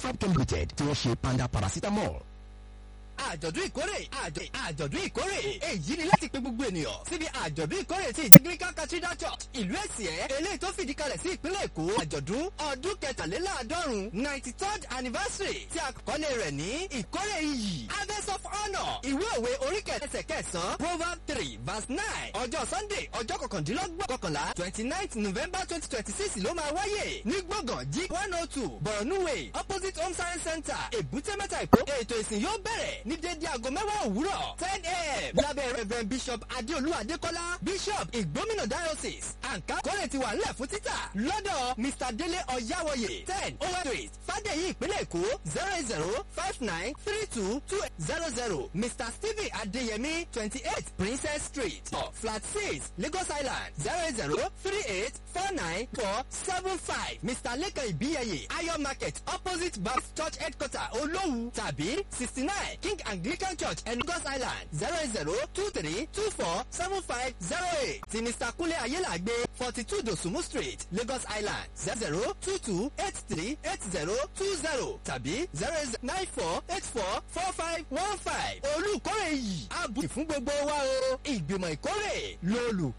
Fabchem Limited tí wọ́n ṣe panda paracetamol àjọ̀dún ìkórè àjọ̀dún ìkórè èyí ni láti pe gbogbo ènìyàn síbi àjọ̀dún ìkórè ti Anglican Cathedral Church ìlú Èsìẹ́ eléyìí tó fìdí kalẹ̀ sí ìpínlẹ̀ Èkó àjọ̀dún ọdún kẹtàléláàádọ́rùn ninety third anniversary tí àkọlé rẹ̀ ní ìkórè iyì harvest of honour ìwé òwe orí kẹsẹ̀ kẹsàn-án proverb three verse nine ọjọ́ Sunday ọjọ́ kọkàndínlọ́gbọ̀n kọkànlá twenty ninth November twenty twenty six ló máa wáyé ní gbọ̀ngàn G one oh two Borno Way opposite Home Science Center Èbúté Mẹ́ta Èkó ètò ìsìn yóò bẹ̀rẹ̀ ní dédé aago mẹ́wàá òwúrọ̀ ten a.m. lábẹ́ reverend bishop adéolú adékọ́lá bishop ìgbómìnà diocese àǹká kọ́lẹ̀ ti wà nílẹ̀ fún títà lọ́dọ̀ mr délé ọ̀yáwọ̀yè ten owó street fàdéyí ìpínlẹ̀ èkó zero zero five nine three two two zero zero mr stephen adéyẹmí twenty eight princess street flat six lagos island zero zero three eight four nine four seven five mr lekan ibiyeye ayo market opposite baptist church headquarter olówu tàbí sixty nine king anglican church Lagos island zero zero two three two four seven five zero eight ti mr kunle ayélàgbé forty two dosumu street lagos island zero zero two two eight three eight zero two zero tàbí zero nine four eight four four five one five olùkórè yìí àbùkù fún gbogbo wa o ìgbìmọ̀ ìkórè lólu.